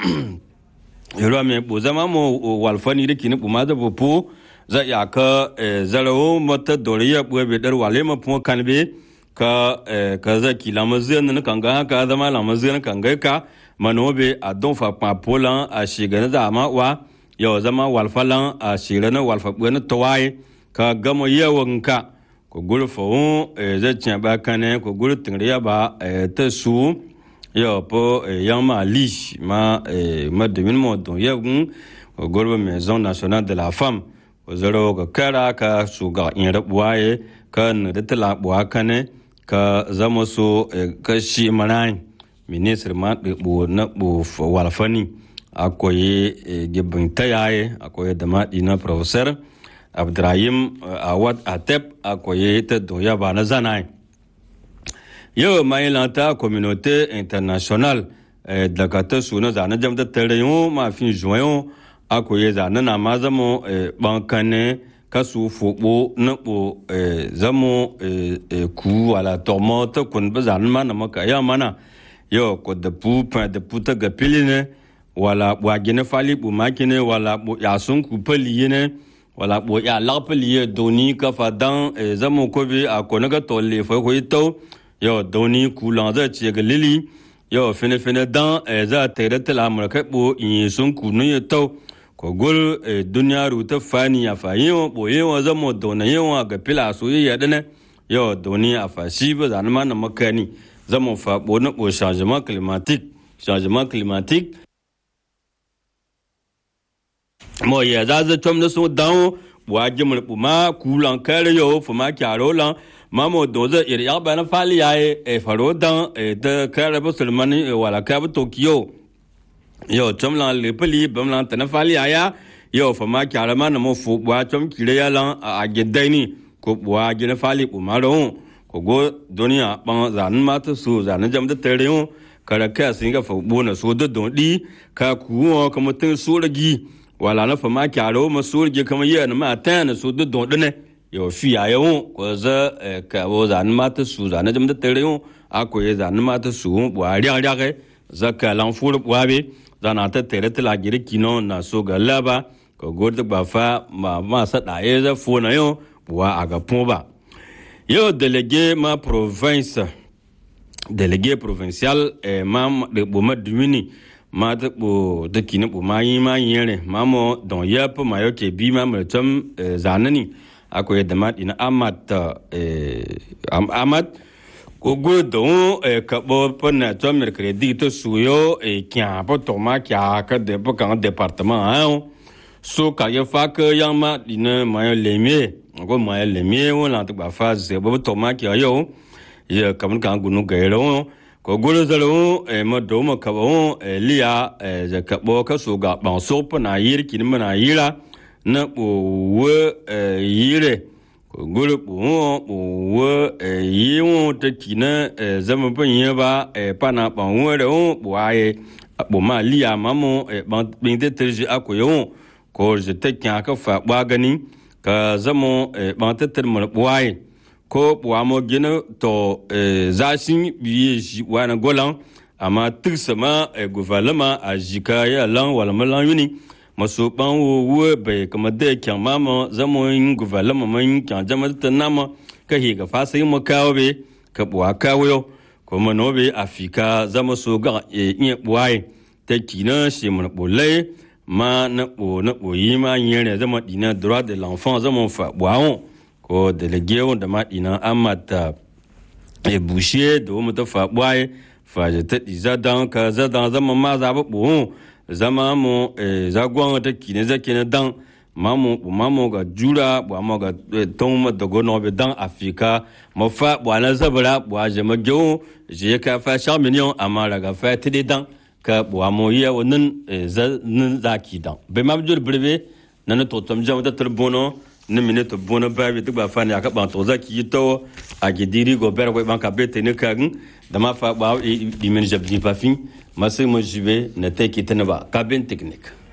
yoro me bu zama mo walfani da kini bu ma da bu pu za ya ka zarawo mata doriya bu be dar wale ma pu kan be ka ka za ki la mazin na kan ga ka zama la mazin kan ga ka manobe a don fa pa polan a shiga da ma wa yau zama walfalan a shira na walfa na tawaye ka gama yawan ka ko gulfa wu zai cin ba kane ko gul tingriya ba ta su yau po yan ma li ma ma domin mo don yagun ko gulba maison nationale de la femme ko zaro ka kara ka su ga in rabuwaye ka na da talabuwa kane ka zama so ka shi manai ministre ma ɗiɓo na ɓo walfani akwai gibin tayaye akwai da maɗi na professor abdurrahim awad atep akwai ta doya ba na zanai yau mai lanta communauté international daga ta suna zane jam da tare yau mafin juwayo akwai zane na ma zamo bankane kasu fobo na ɓo zamo ku wala tomo ta kun ba zane ma na maka ya mana yau ko da pu da pu ta ga piline wala bwa gine fali bu makine wala bu ya sun ku pali ne wala bu ya la pali doni ka fa dan e zamo ko bi a ko naga to le fa ko to yo doni ku lan za ci ga lili yo fene fene dan e za te da tala mu ka bu in sun ku no ye to ko gol e duniya ru ta fani ya fa yo bo ye wa zamo dona ye wa ga pila so ye ya dane yo doni a fa shi ba zan ma na makani zamo fa bo na bo changement climatique changement climatique mo ya za za tom na so dan wa jimul ma kulan kare yo fu ma kyaro lan ma mo do za ir ya ba na fali ya e faro dan e da kare ba sulmani wala ka ba tokyo yo tom lan le pali bam lan ta na fali ya ya yo fu ma kyaro ma na mo fu wa tom kire ya lan a gedai ni ko wa gina fali bu ma ro ko go duniya ban zanin mata su zanin jam da tare yo kara ka sin ga fa bona so da don di ka kuwa kuma tun so ragi wala na fama kyaro ma surge kama yi na ma ta na su duk don ne yo fi ya yo ko za ka bo za na mata su za na jam da tare yo a ko ye za na mata su bu a ria ria ke za ka lan fur bu be za na ta tare ta la giri kino na so ga laba ko gor da ba fa ma ma sa da ye za fu na yo bu a ga pu ba yo délégué ma province délégué provincial e ma de bu ma dumini ma ta ɓo ta kini ɓo ma yi ma yere ma mo don ya pa ma yo ke bi ma ma tam zanani ako ya dama ina amat amat ko go don ka ɓo pa na to mer credit to suyo e kya pa to ma kya ka de pa kan département ha so ka ya fa ka yang ma ina ma yo lemie ko ma yo lemie wala ta ba fa ze ba to ma kya yo ya kam kan gunu ga yo ko golo zalo e ma do ma ka bo e liya e za ka bo ka so ga ban so pa na yir kin ma na yira na bo we e yire ko golo bo bo we e yi wo ta kina e zama ban ye ba e pa na ban we re wo bo aye bo ma liya ma mo e ban bin de terji akoyo ko je ta kya ka fa ba gani ka zamo e ban ta ter ma bo aye ko wamo gina to zashin biye shi wani golan amma tuk sama guvalama a jika ya lan walama lan yuni maso ban wo bai kama da kyan mama zama yin guvalama man kyan jama ta nama ka higa fasa yin makawa be ka buwa kawo yau ko mano be afika zama so ga iya buwaye ta kina shi mana bolai ma na bo na boyi ma yin zama dina droit de l'enfant zama fa buwawon ko délégué wanda maɗina amata e bushe da wani ta faɓuwaye faje ta ɗiza dan ka za dan zama ma za ba ɓo zama mu za gwan ta kine za kine dan mamu mamu ga jura bu amma ga ton ma da gono be dan afika ma fa bu ana zabara bu aje ma gyo je ka fa sha million amma daga fa tide dan ka bu amo ya wannan za nan zaki dan be ma jur breve nan to tom jam da turbono ni mine to bona babi duk ba fani aka ban to zaki yi to a gidiri go ber ko ban ka bete ne kan da ma fa ba di men jabni pa fin masai mo jibe na te kitana ba ka ben technique